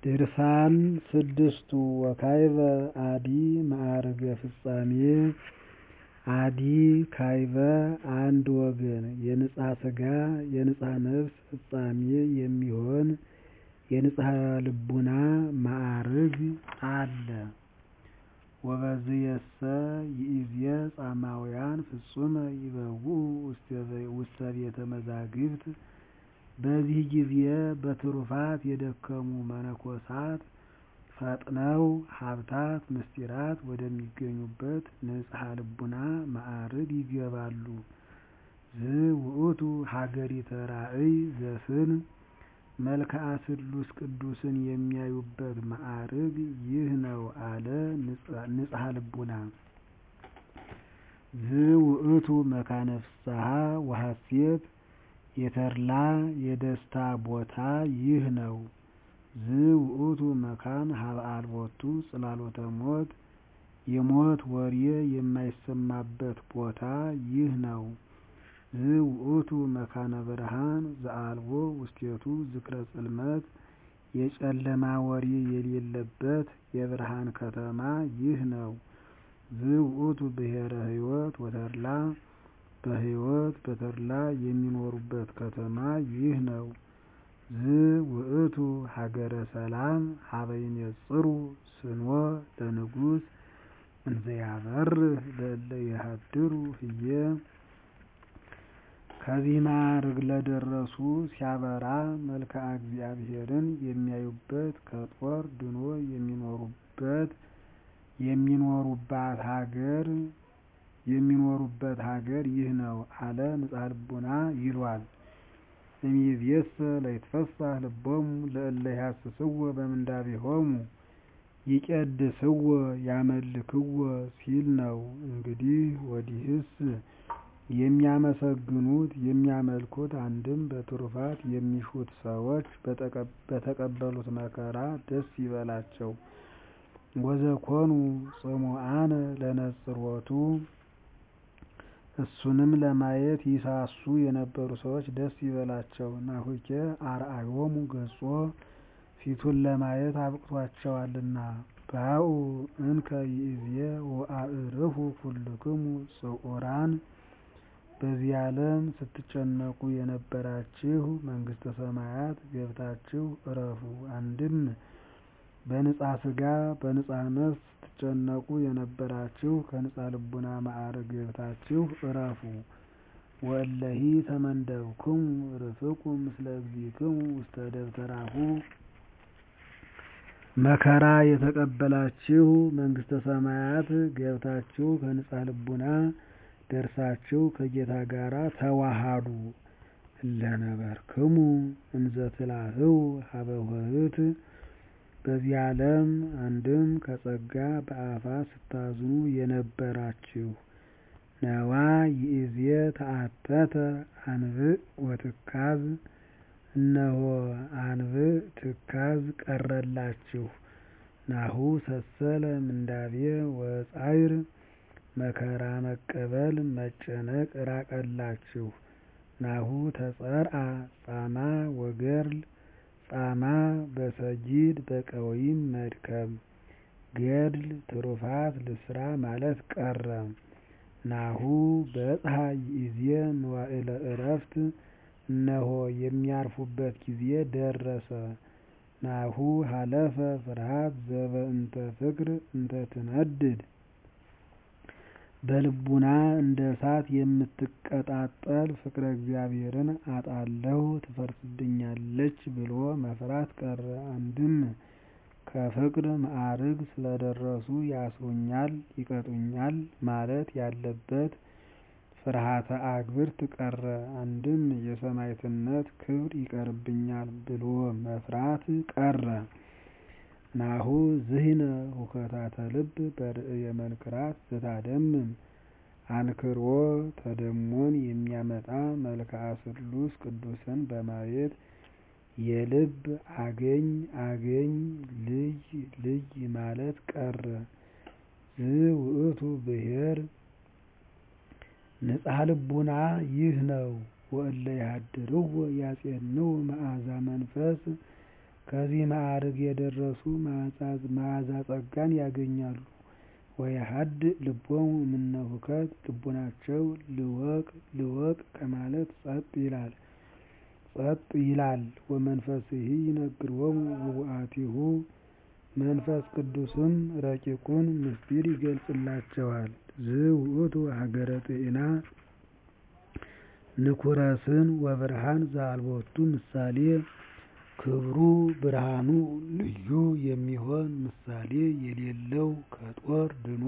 ድርሳን ስድስቱ ወካዕበ አዲ መዓርገ ፍጻሜ አዲ ካዕበ አንድ ወገን የንጽሐ ሥጋ የንጽሐ ነፍስ ፍጻሜ የሚሆን የንጽሐ ልቡና ማዕርግ አለ። ወበዝየሰ ይእዜ ጻማውያን ፍጹመ ይበውዑ ውስተ ቤተ መዛግብት በዚህ ጊዜ በትሩፋት የደከሙ መነኮሳት ፈጥነው ሀብታት ምስጢራት ወደሚገኙበት ንጽሐ ልቡና ማዕርግ ይገባሉ። ዝውእቱ ሀገሪተ ራእይ ዘስን መልክዐ ስሉስ ቅዱስን የሚያዩበት ማዕርግ ይህ ነው አለ ንጽሐ ልቡና። ዝውእቱ መካነ ፍስሐ ወሐሴት የተድላ የደስታ ቦታ ይህ ነው። ዝውእቱ መካን ሀበ አልቦቱ ጽላሎተ ሞት የሞት ወሬ የማይሰማበት ቦታ ይህ ነው። ዝውእቱ መካነ ብርሃን ዘአልቦ ውስቴቱ ዝክረ ጽልመት የጨለማ ወሬ የሌለበት የብርሃን ከተማ ይህ ነው። ዝውእቱ ብሔረ ሕይወት ወተድላ በሕይወት በተድላ የሚኖሩበት ከተማ ይህ ነው። ዝውእቱ ሀገረ ሰላም ሀበ ይኔጽሩ ስንወ ለንጉሥ እንዘያበርህ ለእለ ይሃድሩ ህዬ ከዚህ ማዕርግ ለደረሱ ሲያበራ መልክዐ እግዚአብሔርን የሚያዩበት ከጦር ድኖ የሚኖሩበት የሚኖሩባት ሀገር የሚኖሩበት ሀገር ይህ ነው አለ ንጽሐ ልቡና ይሏል። እምይእዜሰ ለይትፈሳህ ልቦሙ ለእለ ይሐስስዎ በምንዳቤሆሙ ይቄድስዎ ያመልክዎ ሲል ነው። እንግዲህ ወዲህስ የሚያመሰግኑት የሚያመልኩት አንድም በትሩፋት የሚሹት ሰዎች በተቀበሉት መከራ ደስ ይበላቸው። ወዘኮኑ ጽሙዓነ ለነጽሮቱ እሱንም ለማየት ይሳሱ የነበሩ ሰዎች ደስ ይበላቸው። ናሁኬ አርአዮሙ ገጾ ፊቱን ለማየት አብቅቷቸዋልና። ባኡ እንከ ይእዜ ወአዕርፉ ኩልክሙ ጽዑራን በዚህ ዓለም ስትጨነቁ የነበራችሁ መንግሥተ ሰማያት ገብታችሁ እረፉ። አንድም በንጽሐ ሥጋ በንጽሐ ነፍስ ስትጨነቁ የነበራችሁ ከንጽሐ ልቡና ማዕርግ ገብታችሁ እረፉ። ወእለሂ ተመንደብክሙ ርፍቁ ምስለ እግዚእክሙ ውስተ ደብተራሁ መከራ የተቀበላችሁ መንግሥተ ሰማያት ገብታችሁ ከንጽሐ ልቡና ደርሳችሁ ከጌታ ጋር ተዋሃዱ። እለነበርክሙ እንዘ ትላህው ሀበ ኆኅት በዚህ ዓለም አንድም ከጸጋ በአፋ ስታዝኑ የነበራችሁ ነዋ ይእዜ ተአተተ አንብዕ ወትካዝ እነሆ አንብዕ ትካዝ ቀረላችሁ። ናሁ ሰሰለ ምንዳቤ ወጻዕር መከራ መቀበል መጨነቅ ራቀላችሁ። ናሁ ተጸርአ ጻማ ወገድል ጻማ በሰጊድ በቀዊም መድከም ገድል ትሩፋት ልስራ ማለት ቀረ። ናሁ በጽሐ ይእዜ መዋዕለ ዕረፍት እነሆ የሚያርፉበት ጊዜ ደረሰ። ናሁ ሀለፈ ፍርሃት ዘበእንተ ፍቅር እንተ ትነድድ በልቡና እንደ እሳት የምትቀጣጠል ፍቅረ እግዚአብሔርን አጣለሁ ትፈርስብኛለች ብሎ መፍራት ቀረ። አንድም ከፍቅር ማዕርግ ስለደረሱ ያስሩኛል ይቀጡኛል ማለት ያለበት ፍርሃተ አግብርት ቀረ። አንድም የሰማዕትነት ክብር ይቀርብኛል ብሎ መፍራት ቀረ። ናሁ ዝሂነ ሁከታተ ልብ በርእየ መንክራት ዘታደምም አንክሮ ተደሞን የሚያመጣ መልክዐ ስሉስ ቅዱስን በማየት የልብ አገኝ አገኝ ልይ ልይ ማለት ቀረ። ዝውእቱ ብሔር ንጽሐ ልቡና ይህ ነው። ወእለ ያሃድርዎ ያጼንው መዓዛ መንፈስ ከዚህ ማዕርግ የደረሱ መዓዛ ጸጋን ያገኛሉ። ወየሀድእ ልቦሙ እምነ ሁከት ልቡናቸው ልወቅ ልወቅ ከማለት ጸጥ ይላል። ወመንፈስሂ ይነግሮሙ ውእቱአቲሁ መንፈስ ቅዱስም ረቂቁን ምስጢር ይገልጽላቸዋል። ዝውእቱ ሀገረ ጤና ንኩረስን ወብርሃን ዘአልቦቱ ምሳሌ ክብሩ ብርሃኑ ልዩ የሚሆን ምሳሌ የሌለው ከጦር ድኖ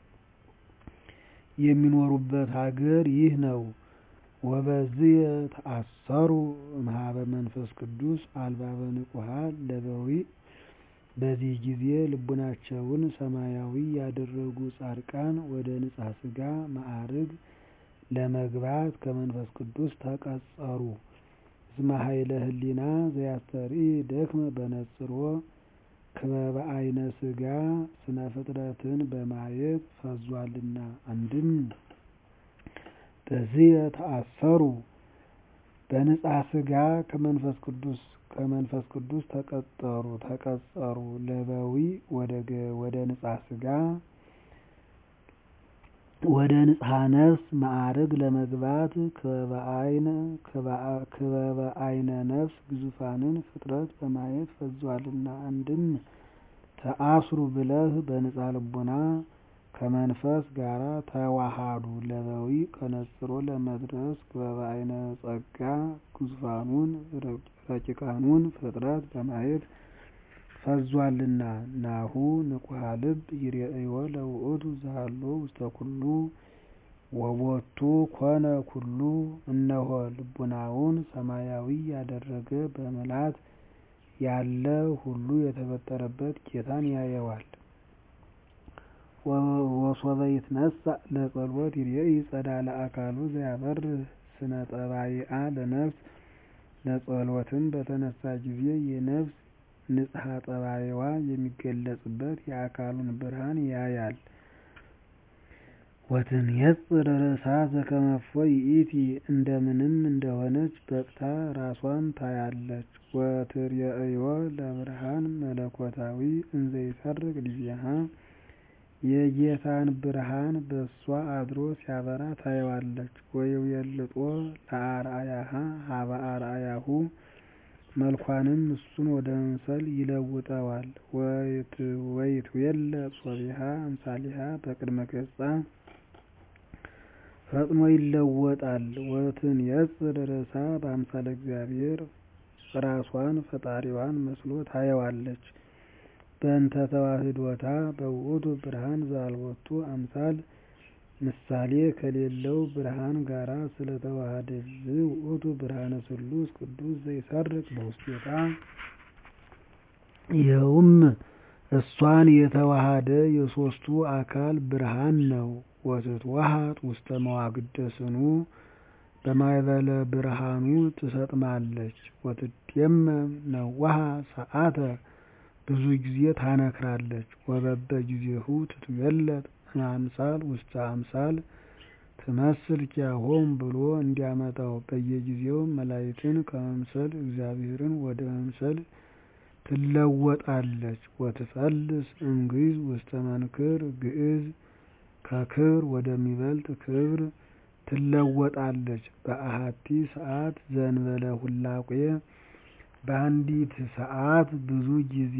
የሚኖሩበት ሀገር ይህ ነው። ወበዝየ ተአሰሩ እምኀበ መንፈስ ቅዱስ አልባበ ንቁሃን ለበዊዕ በዚህ ጊዜ ልቡናቸውን ሰማያዊ ያደረጉ ጻድቃን ወደ ንጽሐ ሥጋ ማዕርግ ለመግባት ከመንፈስ ቅዱስ ተቀጸሩ። እስመ ኃይለ ህሊና ዘያስተርኢ ደክመ በነጽሮ ክበበ አይነ ሥጋ ስነ ፍጥረትን በማየት ፈዟልና። አንድም በዝየ ተአሰሩ በንጽሐ ሥጋ ከመንፈስ ቅዱስ ተቀጠሩ ተቀጸሩ ለበዊዕ ወደ ንጽሐ ሥጋ ወደ ንጽሐ ነፍስ ማዕርግ ለመግባት ክበበ አይነ ነፍስ ግዙፋንን ፍጥረት በማየት ፈዟልና። አንድም ተአስሩ ብለህ በንጽሐ ልቡና ከመንፈስ ጋር ተዋሃዱ ለበዊዕ ከነጽሮ ለመድረስ ክበበ አይነ ጸጋ ግዙፋኑን ረቂቃኑን ፍጥረት በማየት ፈዟልና። ናሁ ንቁሃ ልብ ይሬእዮ ለውእቱ ዘሀሎ ውስተ ኩሉ ወቦቱ ኮነ ኩሉ እነሆ ልቡናውን ሰማያዊ ያደረገ በምልአት ያለ ሁሉ የተፈጠረበት ጌታን ያየዋል። ወሶበ ይትነሣእ ለጸሎት ይሬኢ ጸዳለ አካሉ ዘያበርህ ስነ ጠባይአ ለነፍስ ለጸሎትም በተነሳ ጊዜ የነፍስ ንጽሐ ጠባይዋ የሚገለጽበት የአካሉን ብርሃን ያያል። ወትንየጽር ርእሳ ዘከመ እፎ ይእቲ እንደምንም እንደሆነች በቅታ ራሷን ታያለች። ወትሬእዮ ለብርሃን መለኮታዊ እንዘ ይሰርቅ ዲቤሃ የጌታን ብርሃን በእሷ አድሮ ሲያበራ ታየዋለች። ወይቤልጦ ለአርአያሃ ሀበ አርአያሁ መልኳንም እሱን ወደ መምሰል ይለውጠዋል። ወይትዌለ ጾቢሃ አምሳሊሃ በቅድመ ገጻ ፈጥኖ ይለወጣል። ወትንየጽር ርእሳ በአምሳለ እግዚአብሔር ራሷን ፈጣሪዋን መስሎ ታየዋለች። በእንተ ተዋህዶታ በውእቱ ብርሃን ዘአልቦቱ አምሳል ምሳሌ ከሌለው ብርሃን ጋራ ስለተዋሃደች ዝውእቱ ብርሃነ ስሉስ ቅዱስ ዘይሰርቅ በውስቴታ ይኸውም እሷን የተዋሃደ የሦስቱ አካል ብርሃን ነው። ወትትወሃጥ ውስተ መዋግደ ስኑ በማዕበለ ብርሃኑ ትሰጥማለች። ወትዴመም ነዋሃ ሰዓተ ብዙ ጊዜ ታነክራለች። ወበበ ጊዜሁ ትትገለጥ እምአምሳል ውስተ አምሳል ትመስል ኪያሆሙ ብሎ እንዲያመጣው በየጊዜው መላእክትን ከመምሰል እግዚአብሔርን ወደ መምሰል ትለወጣለች። ወትፈልስ እምግዕዝ ውስተ መንክር ግዕዝ ከክብር ወደሚበልጥ ክብር ትለወጣለች። በአሐቲ ሰዓት ዘእንበለ ሁላቄ በአንዲት ሰዓት ብዙ ጊዜ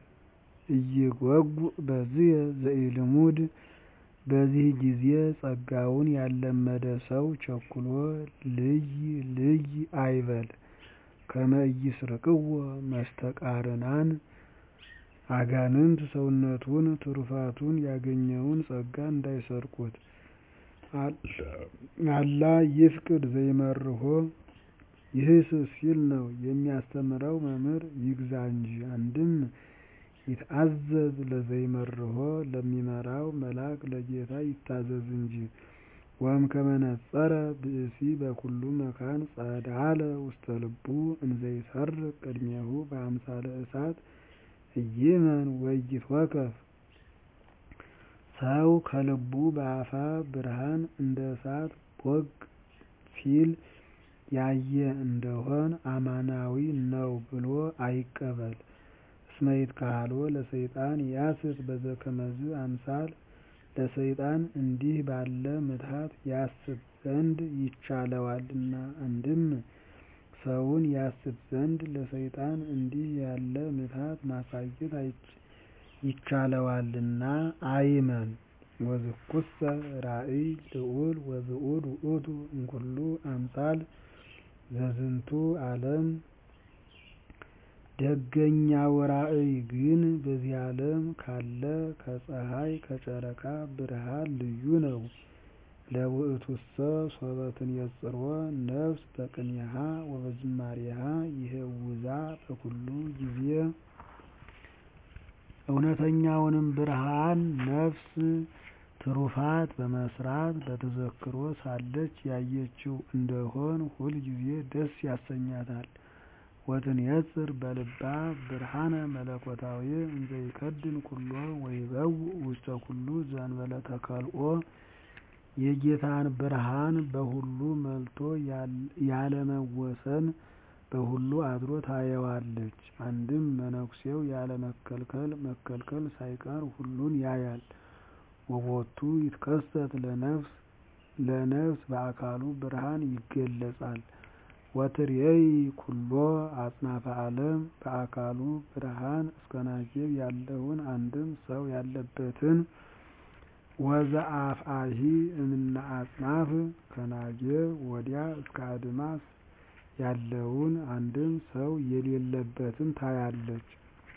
ኢይጐጉዕ በዝየ ዘኢልሙድ በዚህ ጊዜ ጸጋውን ያልለመደ ሰው ቸኩሎ ልይ ልይ አይበል። ከመ ኢይስርቅዎ መስተቃርናን አጋንንት ሰውነቱን ትሩፋቱን ያገኘውን ጸጋ እንዳይሰርቁት። አላ ይፍቅድ ዘይመርሖ ይህስ ሲል ነው የሚያስተምረው መምህር ይግዛ እንጂ። አንድም ይትአዘዝ ለዘይመርሖ ለሚመራው መልአክ ለጌታ ይታዘዝ እንጂ። ወእምከመ ነጸረ ብእሲ በኩሉ መካን ጸዳለ ውስተ ልቡ እንዘ ይሰርቅ ቅድሜሁ በአምሳለ እሳት ኢይመን ወኢይትወከፍ ሰው ከልቡ በአፋ ብርሃን እንደ እሳት ቦግ ሲል ያየ እንደሆን አማናዊ ነው ብሎ አይቀበል። እስመ ይትከሀልዎ ለሰይጣን ያስት በዘከመዝ አምሳል ለሰይጣን እንዲህ ባለ ምትሃት ያስት ዘንድ ይቻለዋልና። አንድም ሰውን ያስት ዘንድ ለሰይጣን እንዲህ ያለ ምትሃት ማሳየት ይቻለዋልና አይመን። ወዝኩሰ ራእይ ልዑል ወብዑል ውእቱ እምኩሉ አምሳል ዘዝንቱ ዓለም። ደገኛው ራእይ ግን በዚህ ዓለም ካለ ከፀሐይ ከጨረቃ ብርሃን ልዩ ነው። ለውእቱሰ ሶበ ትንየጽሮ ነፍስ በቅኔሃ ወበዝማሬሃ ይሄውዛ በኩሉ ጊዜ። እውነተኛውንም ብርሃን ነፍስ ትሩፋት በመስራት በተዘክሮ ሳለች ያየችው እንደሆን ሁል ጊዜ ደስ ያሰኛታል። ወትንየጽር በልባ ብርሃነ መለኮታዊ እንዘ ይከድን ኩሎ ወይበውእ ውስተ ኩሉ ዘእንበለ ተከልኦ የጌታን ብርሃን በሁሉ መልቶ ያለመወሰን በሁሉ አድሮ ታየዋለች። አንድም መነኩሴው ያለ መከልከል መከልከል ሳይቀር ሁሉን ያያል። ወቦቱ ይትከሰት ለነፍስ ለነፍስ በአካሉ ብርሃን ይገለጻል። ወትሬይ ኩሎ አጽናፈ ዓለም በአካሉ ብርሃን እስከ ናጌብ ያለውን አንድም ሰው ያለበትን ወዘአፍአሂ እምነ አጽናፍ ከናጌብ ወዲያ እስከ አድማስ ያለውን አንድም ሰው የሌለበትን ታያለች።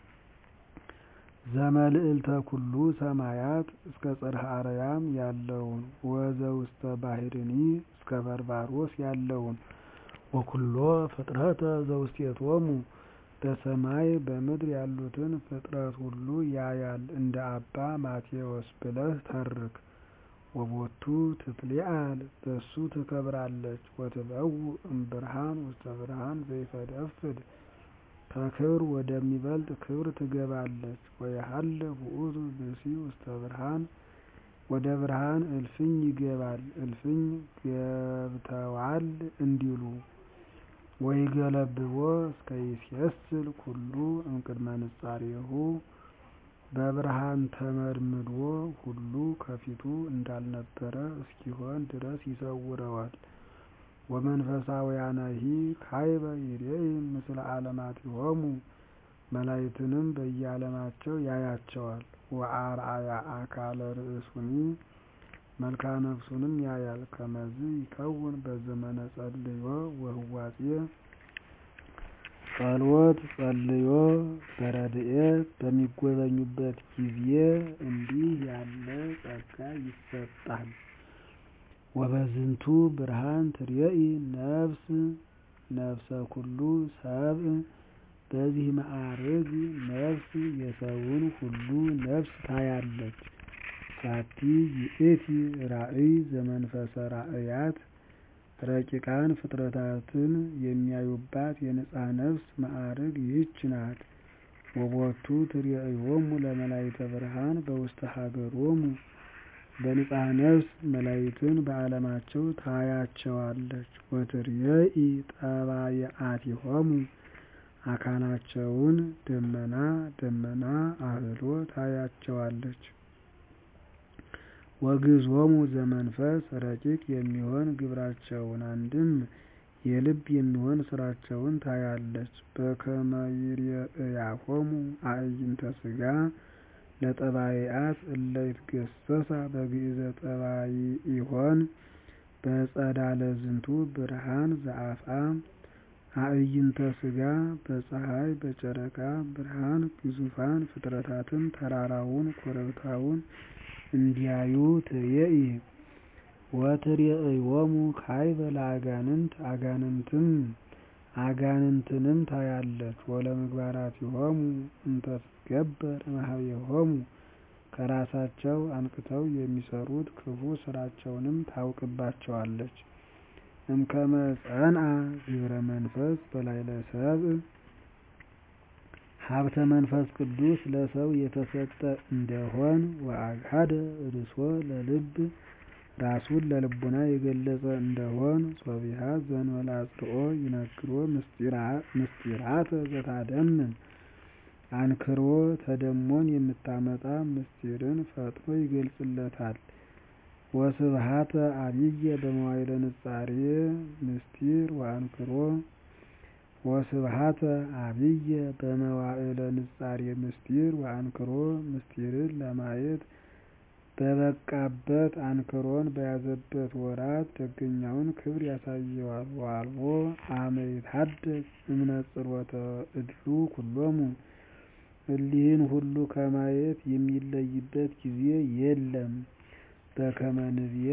ዘመልዕልተ ኩሉ ሰማያት እስከ ጽርሐ አርያም ያለውን ወዘውስተ ባሕርኒ እስከ በርባሮስ ያለውን ወኩሎ ፍጥረተ ዘውስቴቶሙ በሰማይ በምድር ያሉትን ፍጥረት ሁሉ ያያል እንደ አባ ማቴዎስ ብለህ ተርክ። ወቦቱ ትትሊዓል በሱ ትከብራለች። ወትበውእ እምብርሃን ውስተ ብርሃን ዘይፈደፍድ ከክብር ወደሚበልጥ ክብር ትገባለች። ወየሀልፍ ውእቱ ብእሲ ውስተ ብርሃን ወደ ብርሃን እልፍኝ ይገባል እልፍኝ ገብተዋል እንዲሉ። ወይገለብቦ እስከ ይሴስል ኩሉ እምቅድመ ንጻሬሁ በብርሃን ተመድምዶ ሁሉ ከፊቱ እንዳልነበረ እስኪሆን ድረስ ይሰውረዋል። ወመንፈሳውያነሂ ካይበ ይሬኢ ምስለ ዓለማቲሆሙ መላእክትንም በየዓለማቸው ያያቸዋል። ወአርአያ አካለ ርእሱኒ መልካ ነፍሱንም ያያል። ከመዝ ይከውን በዘመነ ጸልዮ ወህዋጼ ጸሎት ጸልዮ በረድኤት በሚጎበኙበት ጊዜ እንዲህ ያለ ጸጋ ይሰጣል። ወበዝንቱ ብርሃን ትሬኢ ነፍስ ነፍሰ ኩሉ ሰብእ በዚህ መዓርግ ነፍስ የሰውን ሁሉ ነፍስ ታያለች። ዛቲ ይእቲ ራእይ ዘመንፈሰ ራእያት ረቂቃን ፍጥረታትን የሚያዩባት የንጽሐ ነፍስ መዓርግ ይህች ናት። ወቦቱ ትሬእዮሙ ለመላእክተ ብርሃን በውስተ ሀገሮሙ በንጽሐ ነፍስ መላእክትን በዓለማቸው ታያቸዋለች። ወትሬኢ ጠባየአቲሆሙ አካላቸውን ደመና ደመና አህሎ ታያቸዋለች። ወግዞሙ ዘመንፈስ ረቂቅ የሚሆን ግብራቸውን አንድም የልብ የሚሆን ስራቸውን ታያለች። በከመ ይሬእያሆሙ አዕይንተ ሥጋ ለጠባይአት እለ ይትገሰሳ በግእዘ ጠባይኢሆን በጸዳለ ዝንቱ ብርሃን ዘአፍአ አዕይንተ ሥጋ በፀሐይ በጨረቃ ብርሃን ግዙፋን ፍጥረታትን ተራራውን ኮረብታውን እንዲያዩ ትሬኢ። ወትሬእዮሙ ካይበ ለአጋንንት አጋንንትም አጋንንትንም ታያለች። ወለምግባራቲሆሙ እንተ ትትገበር እምኀቤሆሙ ከራሳቸው አንቅተው የሚሰሩት ክፉ ስራቸውንም ታውቅባቸዋለች። እምከመ ጸንዐ ግብረ መንፈስ በላዕለ ሰብእ ሀብተ መንፈስ ቅዱስ ለሰው የተሰጠ እንደሆን ወአግሃደ ርእሶ ለልብ ራሱን ለልቡና የገለጸ እንደሆን ሶቢሃ ዘእንበለ አጽርኦ ይነግሮ ምስጢራተ ዘታደምም አንክሮ ተደሞን የምታመጣ ምስጢርን ፈጥኖ ይገልጽለታል። ወስብሃተ አብየ በመዋዕለ ንጻሬ ምስጢር ወአንክሮ ወስብሃተ አብየ በመዋዕለ ንጻሬ ምስጢር ወአንክሮ ምስጢርን ለማየት በበቃበት አንክሮን በያዘበት ወራት ደገኛውን ክብር ያሳየዋል። ወአልቦ አመ ይትሐደግ እምነጽሮተ እሉ ኩሎሙ እሊህን ሁሉ ከማየት የሚለይበት ጊዜ የለም። በከመ ንብየ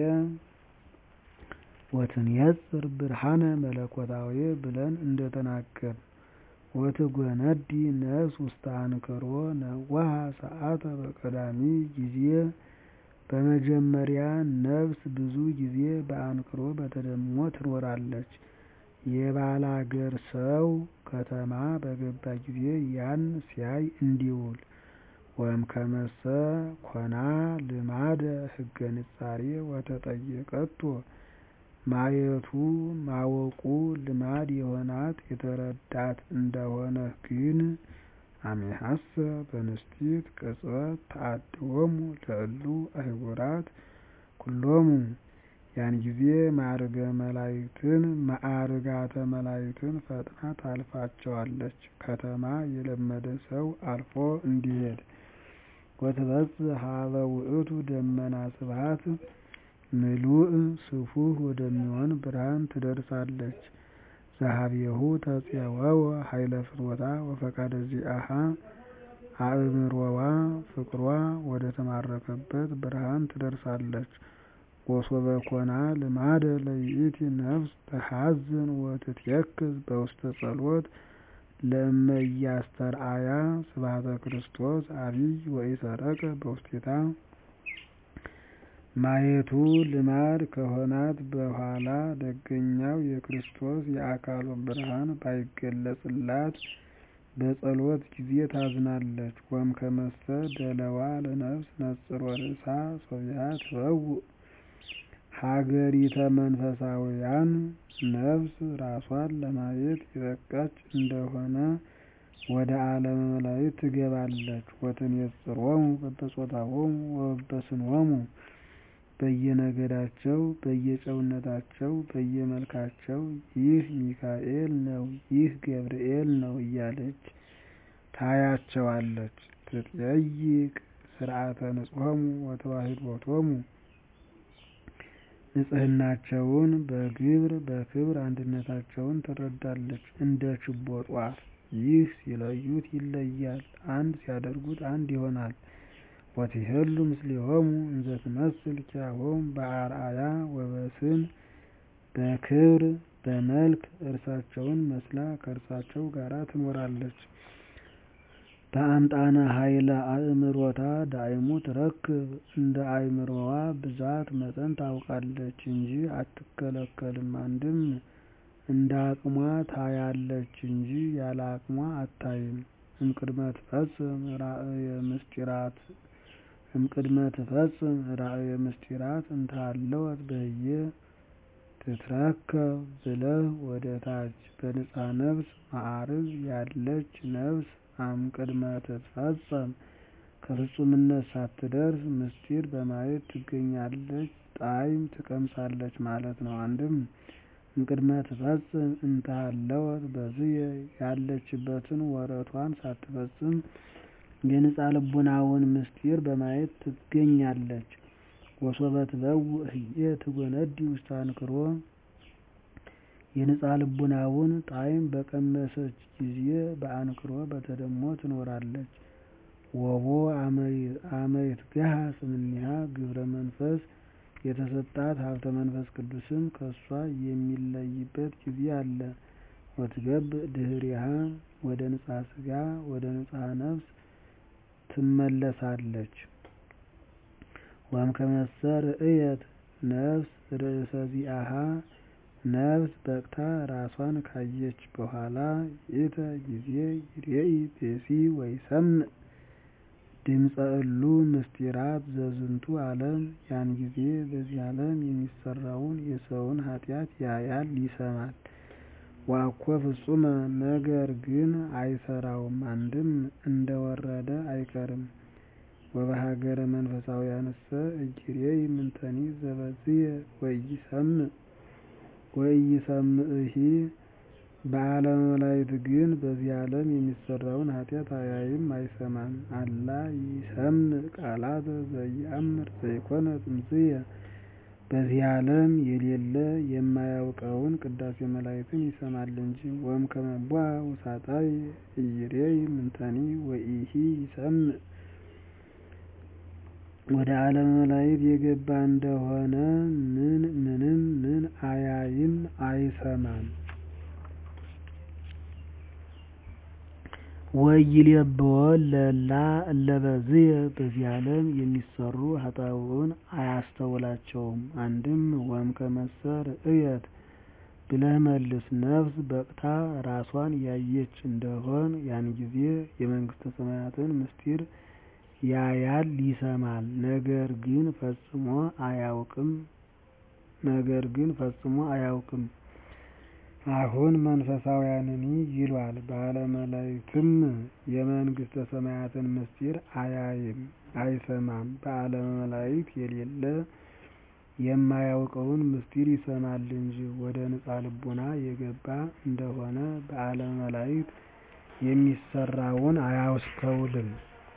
ወትንየጽር ብርሃነ መለኮታዊ ብለን እንደተናገርን ወትጎነዲ ነፍስ ውስተ አንክሮ ነዋሃ ሰዓተ በቀዳሚ ጊዜ በመጀመሪያ ነፍስ ብዙ ጊዜ በአንክሮ በተደሞ ትኖራለች። የባላገር ሰው ከተማ በገባ ጊዜ ያን ሲያይ እንዲውል ወእምከመሰ ኮና ልማደ ህገ ንጻሬ ወተጠየቀቶ ማየቱ ማወቁ ልማድ የሆናት የተረዳት እንደሆነ ግን አሜሐሰ በንስቲት ቅጽበት ተአድዎሙ ለእሉ አህጉራት ኩሎሙ ያን ጊዜ ማዕርገ መላእክትን ማዕርጋተ መላእክትን ፈጥና ታልፋቸዋለች። ከተማ የለመደ ሰው አልፎ እንዲሄድ ወትበጽሕ ሀበ ውእቱ ደመና ስብሐት ምሉእ ስፉሕ ወደሚሆን ብርሃን ትደርሳለች። ዘኀቤሁ ተፄወወ ኃይለ ፍትወታ ወፈቃደ ዚአሃ አእምሮዋ ፍቅሯ ወደ ተማረከበት ብርሃን ትደርሳለች። ወሶበ ኮና ልማደ ለይእቲ ነፍስ ተሐዝን ወትትየክዝ በውስተ ጸሎት ለእመ ኢያስተርአያ ስብሐተ ክርስቶስ አቢይ ወኢሰረቀ በውስቴታ ማየቱ ልማድ ከሆናት በኋላ ደገኛው የክርስቶስ የአካሉ ብርሃን ባይገለጽላት በጸሎት ጊዜ ታዝናለች። ወእምከመሰ ደለዋ ለነፍስ ነጽሮ ርእሳ ሶቢሃ ትበውእ ሀገሪተ መንፈሳውያን ነፍስ ራሷን ለማየት የበቃች እንደሆነ ወደ ዓለመ መላእክት ትገባለች። ወትኔጽሮሙ በበጾታሆሙ ወበበስንሆሙ በየነገዳቸው በየጨውነታቸው በየመልካቸው ይህ ሚካኤል ነው ይህ ገብርኤል ነው እያለች ታያቸዋለች። ትጠይቅ ስርዓተ ንጽሖሙ ወተዋሕዶቶሙ ንጽሕናቸውን በግብር በክብር አንድነታቸውን ትረዳለች። እንደ ችቦ ጧፍ ይህ ሲለዩት ይለያል፣ አንድ ሲያደርጉት አንድ ይሆናል። ወትሄሉ ምስሌሆሙ እንዘ ትመስል ኪያሆሙ በአርአያ ወበስን በክብር በመልክ እርሳቸውን መስላ ከእርሳቸው ጋራ ትኖራለች። በአምጣነ ኃይለ አእምሮታ ዳይሙ ትረክብ እንደ አእምሮዋ ብዛት መጠን ታውቃለች እንጂ አትከለከልም። አንድም እንደ አቅሟ ታያለች እንጂ ያለ አቅሟ አታይም። እምቅድመ ትፈጽም ራእየ ምስጢራት እምቅድመ ትፈጽም ራእየ ምስጢራት እንታለወት በህየ ትትረከብ ብለህ ወደ ታች በንጽሐ ነፍስ ማዕርግ ያለች ነፍስ እምቅድመ ትትፈጸም ከፍጹምነት ሳትደርስ ምስጢር በማየት ትገኛለች፣ ጣዕም ትቀምሳለች ማለት ነው። አንድም እምቅድመ ትፈጽም እንተሃለወት በዝየ ያለችበትን ወረቷን ሳትፈጽም የንጻ ልቡናውን ምስጢር በማየት ትገኛለች። ወሶበ ትበውእ ህየ ትጎነዲ ውስተ አንክሮ የንጻ ልቡናውን ጣዕም በቀመሰች ጊዜ በአንክሮ በተደሞ ትኖራለች። ወቦ አመ ይትገሃስ እምኔሃ ግብረ መንፈስ የተሰጣት ሀብተ መንፈስ ቅዱስም ከእሷ የሚለይበት ጊዜ አለ። ወትገብእ ድኅሬሃ ወደ ንጽሐ ሥጋ ወደ ንጽሐ ነፍስ ትመለሳለች። ወእምከመሰ ርእየት ነፍስ ርእሰ ዚአሃ ነፍስ በቅታ ራሷን ካየች በኋላ ይእተ ጊዜ ይሬኢ ብእሲ ወይሰምዕ ድምፀ እሉ ምስጢራት ዘዝንቱ ዓለም ያን ጊዜ በዚህ ዓለም የሚሰራውን የሰውን ኃጢአት ያያል ይሰማል። ወአኮ ፍጹመ ነገር ግን አይሰራውም አንድም እንደወረደ አይቀርም። ወበሀገረ መንፈሳውያንሰ እይሬይ ምንተኒ ዘበዝየ ወኢይሰምዕሂ በዓለመ መላእክት ግን በዚህ ዓለም የሚሰራውን ኃጢአት አያይም አይሰማም። አላ ይሰምዕ ቃላተ ዘኢየአምር ዘይኮነ ጥንስየ በዚህ ዓለም የሌለ የማያውቀውን ቅዳሴ መላእክትን ይሰማል እንጂ። ወእምከመ ቦአ ውሳጣየ ኢይሬይ ምንተኒ ወኢሂ ይሰምዕ ወደ ዓለመ መላእክት የገባ እንደሆነ ምንም ምን አያይም አይሰማም። ወኢይሌብዎ ለእላ እለ በዝየ በዚህ ዓለም የሚሰሩ ኃጣውእ አያስተውላቸውም። አንድም ወእምከመሰ ርእየት ብለህ መልስ ነፍስ በቅታ ራሷን ያየች እንደሆን ያን ጊዜ የመንግሥተ ሰማያትን ምስጢር ያያል ይሰማል። ነገር ግን ፈጽሞ አያውቅም ነገር ግን ፈጽሞ አያውቅም። አሁን መንፈሳውያንኒ ይሏል። በዓለመ መላእክትም የመንግሥተ ሰማያትን ምስጢር አያይም አይሰማም። በዓለመ መላእክት የሌለ የማያውቀውን ምስጢር ይሰማል እንጂ። ወደ ንጻ ልቡና የገባ እንደሆነ በዓለመ መላእክት የሚሰራውን አያስተውልም።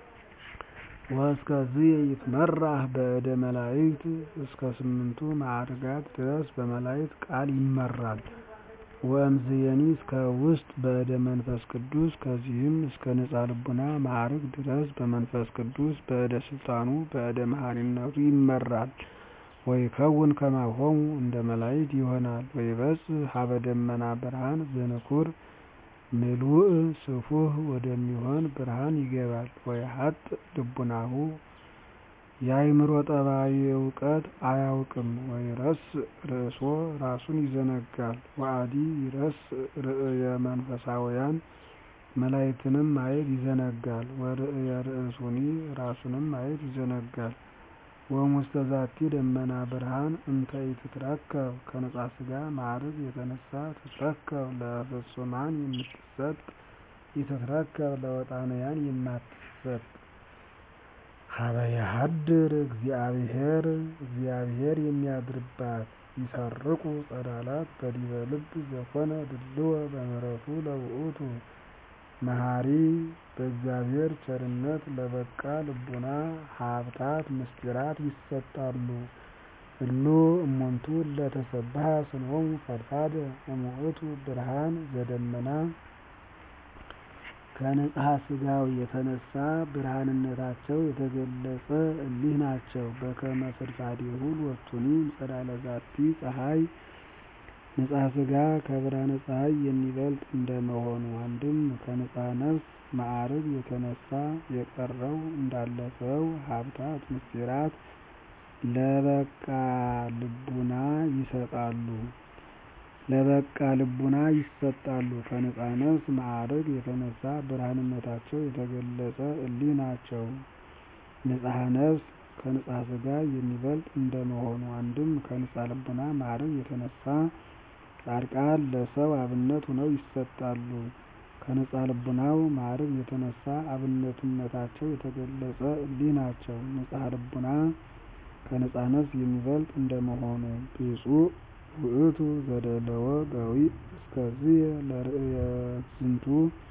ወእስከዝየ ይትመራህ በእደ መላእክት እስከ ስምንቱ ማዕርጋት ድረስ በመላእክት ቃል ይመራል። ወእምዝየኒ እስከ ውስጥ በእደ መንፈስ ቅዱስ ከዚህም እስከ ንጻ ልቡና ማዕርግ ድረስ በመንፈስ ቅዱስ በእደ ስልጣኑ በእደ መሐሪነቱ ይመራል። ወይከውን ከማሆሙ እንደ መላእክት ይሆናል። ወይበጽሕ ሀበ ደመና ብርሃን ዘንኩር ምሉእ ስፉህ ወደሚሆን ብርሃን ይገባል። ወይሀጥእ ልቡናሁ የአእምሮ ጠባይ እውቀት አያውቅም። ወይረስእ ርእሶ ራሱን ይዘነጋል። ወአዲ ይረስእ ርእየ መንፈሳውያን መላእክትንም ማየት ይዘነጋል። ወርእየ ርእሱኒ ራሱንም ማየት ይዘነጋል። ወእሙስተ ዛቲ ደመና ብርሃን እንተ ኢትትረከብ ከንጻ ሥጋ ማዕርግ የተነሳ ትትረከብ ለፍጹማን የምትሰጥ ኢትትረከብ ለወጣንያን የማትሰጥ ሀበ የሀድር እግዚአብሔር እግዚአብሔር የሚያድርባት ይሰርቁ ጸዳላት በዲበ ልብ ዘኮነ ድልዎ በምሕረቱ ለውእቱ መሐሪ በእግዚአብሔር ቸርነት ለበቃ ልቡና ሀብታት ምስጢራት ይሰጣሉ። እሉ እሙንቱ እለ ተሰብሐ ስምዖሙ ፈድፋደ እሙእቱ ብርሃን ዘደመና ከንጽሐ ሥጋው የተነሳ ብርሃንነታቸው የተገለጸ እሊህ ናቸው። በከመ ፍድፋዴሁ ሎቱኒ እምጸዳለ ዛቲ ፀሐይ ንጽሐ ሥጋ ከብርሃነ ፀሐይ የሚበልጥ እንደመሆኑ አንድም ከንጽሐ ነፍስ ማዕርግ የተነሳ የቀረው እንዳለፈው ሀብታት ምስጢራት ለበቃ ልቡና ይሰጣሉ ለበቃ ልቡና ይሰጣሉ። ከንጽሐ ነፍስ ማዕርግ የተነሳ ብርሃንነታቸው የተገለጸ እሊህ ናቸው። ንጽሐ ነፍስ ከንጽሐ ሥጋ የሚበልጥ እንደመሆኑ አንድም ከንጽሐ ልቡና ማዕርግ የተነሳ ጻድቃን ለሰው አብነት ሆነው ይሰጣሉ። ከንጽሐ ልቡናው ማዕርግ የተነሳ አብነትነታቸው የተገለጸ እሊህ ናቸው። ንጽሐ ልቡና ከንጽሐ ነፍስ የሚበልጥ እንደመሆኑ ብፁዕ ውእቱ ዘደለወ ገዊዕ እስከዝየ ለርእየት ዝንቱ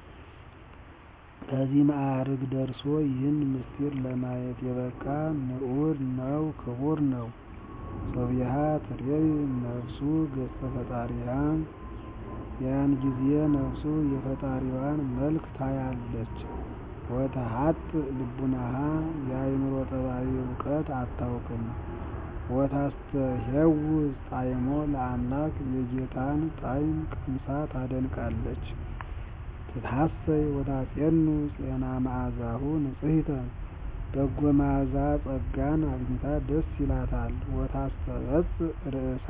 ከዚህ ማዕርግ ደርሶ ይህን ምስጢር ለማየት የበቃ ንዑድ ነው ክቡር ነው። ሶብየሃ ትሬይ ነፍሱ ገጸ ፈጣሪሃ ያን ጊዜ ነፍሱ የፈጣሪዋን መልክ ታያለች። ወተሀጥእ ልቡናሃ የአእምሮ ጠባይ እውቀት አታውቅም። ወታስተሄውዝ ጣዕሞ ለአምላክ የጌታን ጣዕም ቀምሳ ታደንቃለች። ትትሐሰይ ወታጼኑ ፄና መዓዛሁ ንጽሕተ በጎ መዓዛ ጸጋን አግኝታ ደስ ይላታል። ወታስተበጽእ ርእሳ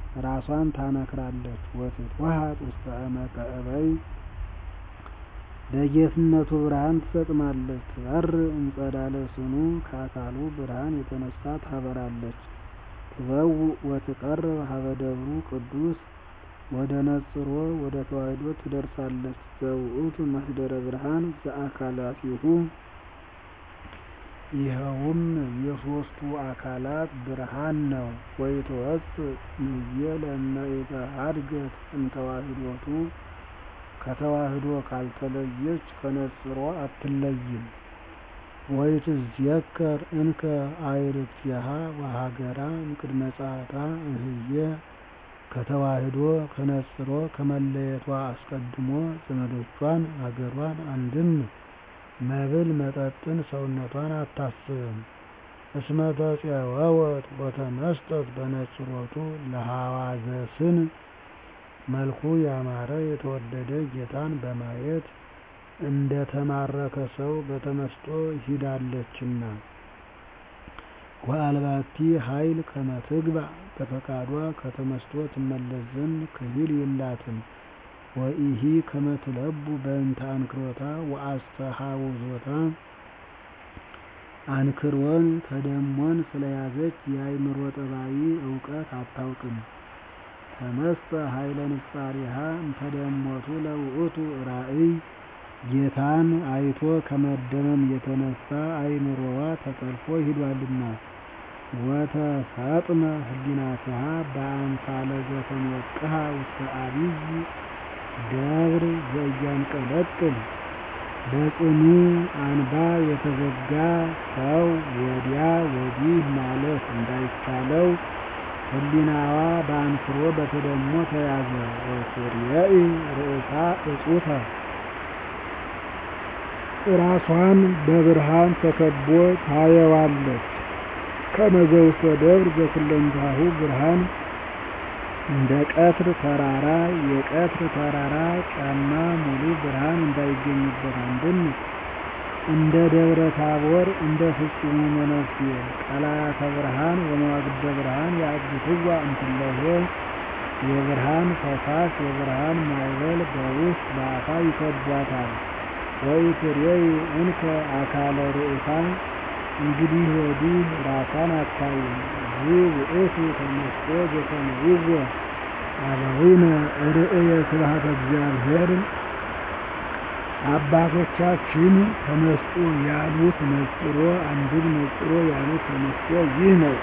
ራሷን ታነክራለች። ወትትወሃጥ ውስተ እመቀ እበይ ለጌትነቱ ብርሃን ትሰጥማለች። ትበርእ እምጸዳለ ስኑ ከአካሉ ብርሃን የተነሳ ታበራለች። ትበውእ ወትቀርብ ሀበ ደብሩ ቅዱስ ወደ ነጽሮ ወደ ተዋሕዶ ትደርሳለች። ዘውእቱ መስደረ ብርሃን ዘአካላቲሁ ይኸውም የሦስቱ አካላት ብርሃን ነው። ወይትወፅእ እምዬ ለእመ ኢተሐድገት እምተዋሕዶቱ ከተዋሕዶ ካልተለየች ከነጽሮ አትለይም። ወይትዝየከር እንከ አዕርክቲሃ ወሀገራ እምቅድመ ጸአታ እምህዬ ከተዋሕዶ ከነጽሮ ከመለየቷ አስቀድሞ ዘመዶቿን አገሯን አንድም መብል መጠጥን ሰውነቷን አታስብም። እስመ ተፄወወት ወተመስጠት በነጽሮቱ ለሐዋዘስን መልኩ ያማረ የተወደደ ጌታን በማየት እንደ ተማረከ ሰው በተመስጦ ሂዳለችና። ወአልባቲ ኃይል ከመ ትግባእ በፈቃዷ ከተመስጦ ትመለስ ዘንድ ክሂል የላትም። ወኢሂ ከመ ትለቡ በእንተ አንክሮታ ወአስተሐውዞታ አንክሮን ተደሞን ስለያዘች የአእምሮ ጠባይ እውቀት አታውቅም። ተመስጠ ኃይለ ንጻሪሃ እምተደሞቱ ለውእቱ ራእይ ጌታን አይቶ ከመደመም የተነሳ አእምሮዋ ተጠልፎ ሂዷልና። ወተሰጥመ ህሊናትሃ በአምሳለ ዘተሞቅሃ ውስተ አቢይ ደብር ዘኢያንቀለቅል በጽኑ አንባ የተዘጋ ሰው ወዲያ ወዲህ ማለት እንዳይቻለው ህሊናዋ በአንክሮ በተደሞ ተያዘ። ወትሬኢ ርእሳ እጹተ ራሷን በብርሃን ተከቦ ታየዋለች። ከመ ዘውስተ ደብር ዘኩለንታሁ ብርሃን እንደ ቀትር ተራራ የቀትር ተራራ ጫማ ሙሉ ብርሃን እንዳይገኝበት አንድም እንደ ደብረ ታቦር እንደ ፍጹሙ መነኩሴ ቀላያተ ብርሃን ወመዋግደ ብርሃን ያግትዋ እምትለሄ የብርሃን ፈሳሽ የብርሃን ማዕበል በውስጥ በአፋ ይከቧታል። ወኢትሬኢ እንከ አካለ ርእሳ እንግዲህ ወዲህ ራሷን አታይም። ዝውእቱ ተመስጦ ዘተመይዎ አበዊነ ርእየ ስብሐተ እግዚአብሔር አባቶቻችን ተመስጦ ያሉት ነጽሮ አንድም ነጽሮ ያሉት ተመስጦ ይህ ነው።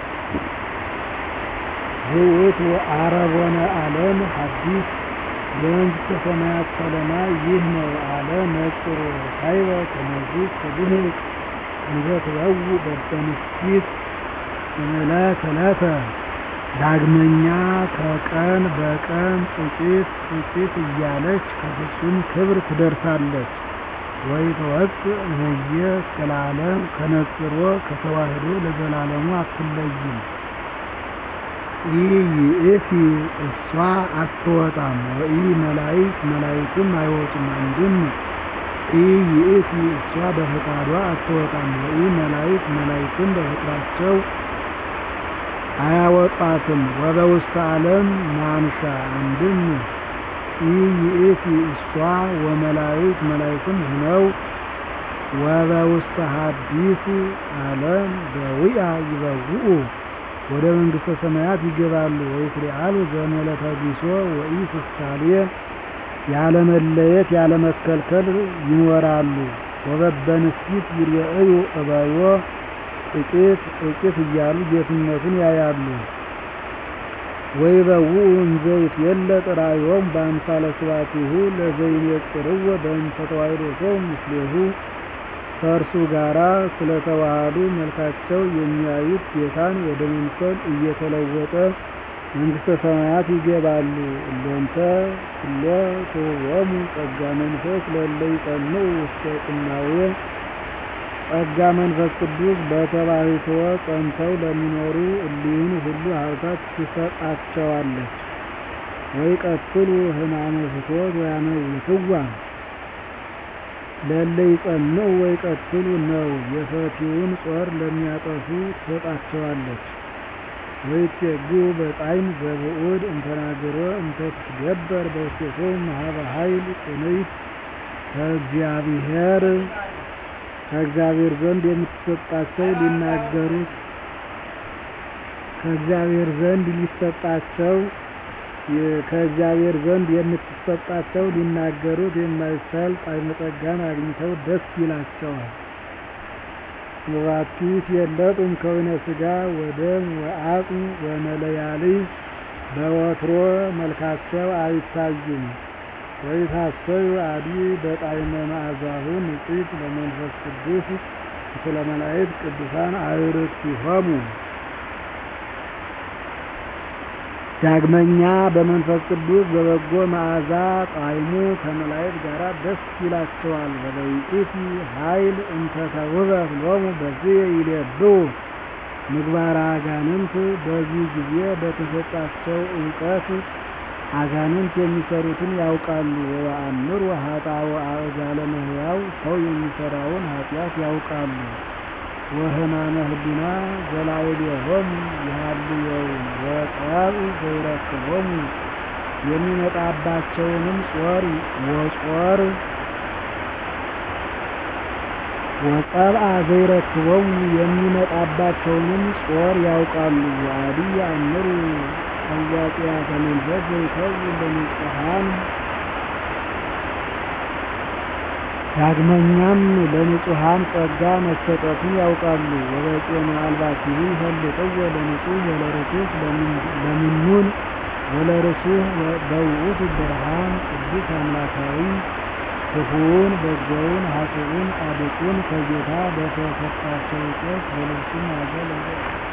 ዝውእቱ አረቦነ ዓለም ሐዲስ የመንግሥተ ሰማያት ሰለማ ይህ ነው አለ ነጽሮ ካይበ ከመዝህ ከድህቅ እንዘ ትበውእ በበንስቲት ዕለት ዕለተ ዳግመኛ ከቀን በቀን ጥቂት ጥቂት እያለች ከፍጹም ክብር ትደርሳለች። ወይትወፅእ እምዬ እስከ ለዓለም ከነጽሮ ከተዋሕዶ ለዘላለሙ አትለይም። ኢይእቲ እሷ አትወጣም። ወኢ መላእክት መላእክትም አይወጡም። አንድም ኢይእቲ እሷ በፈቃዷ አትወጣም። ወኢ መላእክት መላእክትም በፍቅራቸው አያወጧትም። ወበውስተ ዓለም ማንሻ አንድም ኢይእቲ እሷ ወመላእክት መላእክትም ሁነው ወበውስተ ሐዲስ ዓለም በዊአ ይበውኡ ወደ መንግሥተ ሰማያት ይገባሉ። ወይትሪአሉ ዘመለተ ቢሶ ወኢ ፍሳሌ ያለመለየት ያለመከልከል ይኖራሉ። ወበበንስቲት ይርኤዩ እበዮ ጥቂት ጥቂት እያሉ ጌትነቱን ያያሉ። ወይበውኡ እንዘ ይትየለጥ ራእዮሙ በአምሳለ ስብሐቲሁ ለዘይሜጽርዎ በእንተ ተዋሕዶቶሙ ምስሌሁ ከእርሱ ጋራ ስለተዋሃዱ መልካቸው የሚያዩት ጌታን ወደ መምሰል እየተለወጠ መንግሥተ ሰማያት ይገባሉ። እሎንተ ኩሎ ትሁቦሙ ጸጋ መንፈስ ለእለ ይጸንዑ ውስተ ቅናዌ ጸጋ መንፈስ ቅዱስ በተባሕትዎ ጸንተው ለሚኖሩ እሊህን ሁሉ ሀብታት ትሰጣቸዋለች። ወይቀትሉ ሕማመ ፍትወት ወያመውትዋ ለእለ ይጸንዑ ወይቀትሉ ነው። የፈቲውን ጾር ለሚያጠፉ ትሰጣቸዋለች። ወይትየግኡ በጣዕም ዘብዑድ እንተናገሮ እንተ ትትገበር በውስቴቶሙ ሀበ ኃይል ጽንዕት ከእግዚአብሔር ከእግዚአብሔር ዘንድ የምትሰጣቸው ሊናገሩት ከእግዚአብሔር ዘንድ ሊሰጣቸው ከእግዚአብሔር ዘንድ የምትሰጣቸው ሊናገሩት የማይቻል ጣዕመ ጸጋን አግኝተው ደስ ይላቸዋል። ወባቲ የለጡም ከወይነ ሥጋ ወደም ወአጽም ወመለያልይ በወትሮ መልካቸው አይታዩም። ወይታሰዩ አዲ በጣዕመ መዓዛሁ ንጽሕት ለመንፈስ ቅዱስ ምስለ መላእክት ቅዱሳን አዕርክቲሆሙ። ዳግመኛ በመንፈስ ቅዱስ በበጎ መዓዛ ጣዕሙ ከመላእክት ጋር ደስ ይላቸዋል። ወለይእቲ ኃይል እንተ ተውህበት ሎሙ በዚህ ይሌብኡ ምግባረ አጋንንት በዚህ ጊዜ በተሰጣቸው እውቀት አጋንንት የሚሰሩትን ያውቃሉ። ወየአምሩ ኃጣውእ አእጋለ እመሕያው ሰው የሚሰራውን ኃጢአት ያውቃሉ። ወሕማመ ህሊና ዘላዕሌሆሙ ይሃልዮሙ ወጸብእ ዘይረክቦሙ የሚመጣባቸውንም ጾር ወጾር ወጸብአ ዘይረክቦሙ የሚመጣባቸውንም ጾር ያውቃሉ። ወአዲ ያእምሩ አዋቂያተ መንፈስ ዘይከውን ለንጹሐን ዳግመኛም ለንጹሐን ጸጋ መሰጠቱን ያውቃሉ። ወበጤና አልባቲሁ ይፈልጥዎ ለንጹሕ ወለርኩስ ለምኑን ወለርሱህ በውእቱ ብርሃን ቅዱስ አምላካዊ ክፉውን በጎውን ኃጥኡን ጻድቁን ከጌታ በተሰጣቸው እውቀት በልብሱ ማዕበል